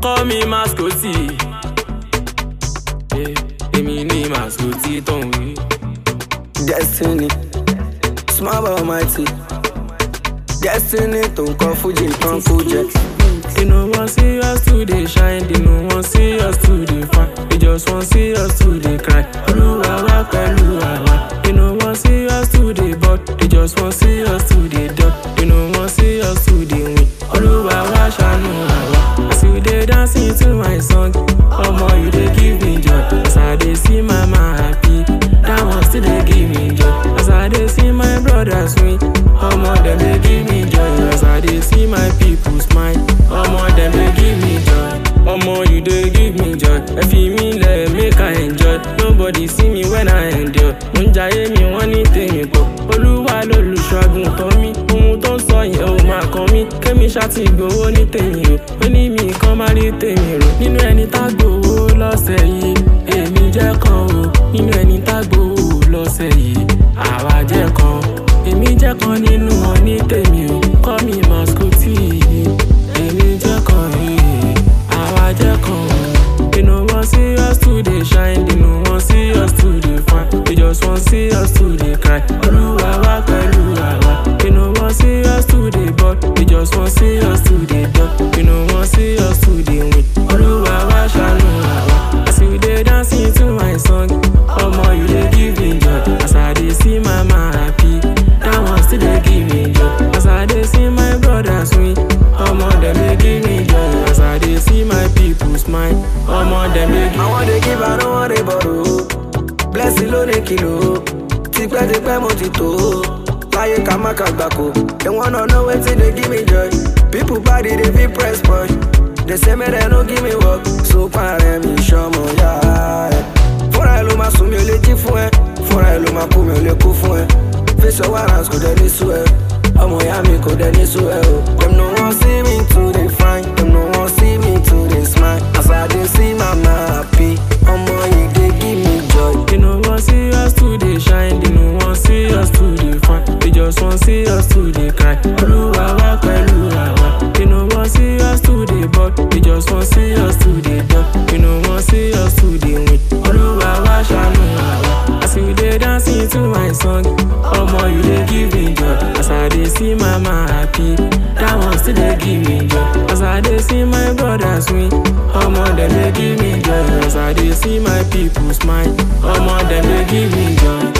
call me mascoti. Eh, Èmi ní mascoti tó ń wí. Destiny, small but mighty. Destiny tó ń kọ Fuji kan Fuji. They no want see us to dey shine, they no want see us to dey fine. They just want see us to dey cry. Olúwa wá pẹ̀lú àwa. They no want see us to dey bud, they just want see us to dey dot. They no want see us to dey win. Olúwa wá ṣàánú àwa. As you dey dancing to my song, ọmọ you dey give me joy. As I dey see mama happy, that one still dey give me joy. As I dey see my brothers win, ọmọ dem dey give me joy. As I dey see my people smile, ọmọ dem dey give me joy. Ọmọ you dey give me joy. Ẹ fi mí lẹ̀ make I enjoy. Nobody see me when I endure. Mo ń jayé mi wọ́n ní tèmi pọ̀. Olúwa lolùṣọ́gun tán mi. Ohun tó ń sọ yẹn ò máa kàn mí. Kémi ṣáàtì gbowó ní tèmi o. Ó ní mi kan má rí tèmi rò. Nínú ẹni tá gbowó lọ́sẹ̀ yìí, èmi jẹ́ kan o. Nínú ẹni tá gbowó lọ́sẹ̀ yìí, àwa jẹ́ kan. Èmi jẹ́ kan nínú wọn ní tèmi o. Kọ́ mi mascoti. Èmi jẹ́ kan yìí, àwa jẹ́ kan o. They no wan see us to dey shine, they no wan see us to dey fine. They just wan see us to dey cry. Olúwa wá pẹ̀lú àwa. They no wan see us to dey bud, they just wan see us to dey dot. They no wan see us to dey win. Olúwa wá ṣàánú àwa. As you dey dancing to my song, ọmọ you dey give me joy. As I dey see mama happy, that one still dey give me joy. As I dey see my brothers win, ọmọ dem dey give me joy. As I dey see my people smile, ọmọ dem dey give Àwọn dey give I no wan dey borrow. Blessing ló ní kìlò. Tipẹ́tipẹ́ mo ti tó. Láyé ká má kà gbàkó. They wanna know wetin dey give me joy. People body dey fit press boy. They say make dem no give me work. So parẹ́ mi ṣọmọ yá ẹ̀. Fúnra ẹ̀ ló máa sùn mi ò lè jí fún ẹ. Fúnra ẹ̀ ló máa kú mi ò lè kú fún ẹ. Face your warrants kò dẹ̀ ní sú ẹ. Ọmọ ìyá mi kò dẹ̀ ní sú ẹ o. Dem no wan see me to dey fine. Dem no wan see me to dey smile. As I dey see mama happy. Ọmọ yìí dey give me joy. They no wan see us to dey shine, they no wan see us to dey fine. They just wan see us to dey cry. Olúwa wá pẹ̀lú àwa. They no wan see us to dey bud, they just wan see us to dey dot. They no wan see us to dey win. Olúwa wá ṣàánú àwa. As you dey dancing to my song, ọmọ you dey give me joy. As I dey see mama happy, that one still dey give me joy. As I dey see my brothers win, ọmọ dem dey give me joy. As I dey see my people smile, ọmọ dem dey give me joy.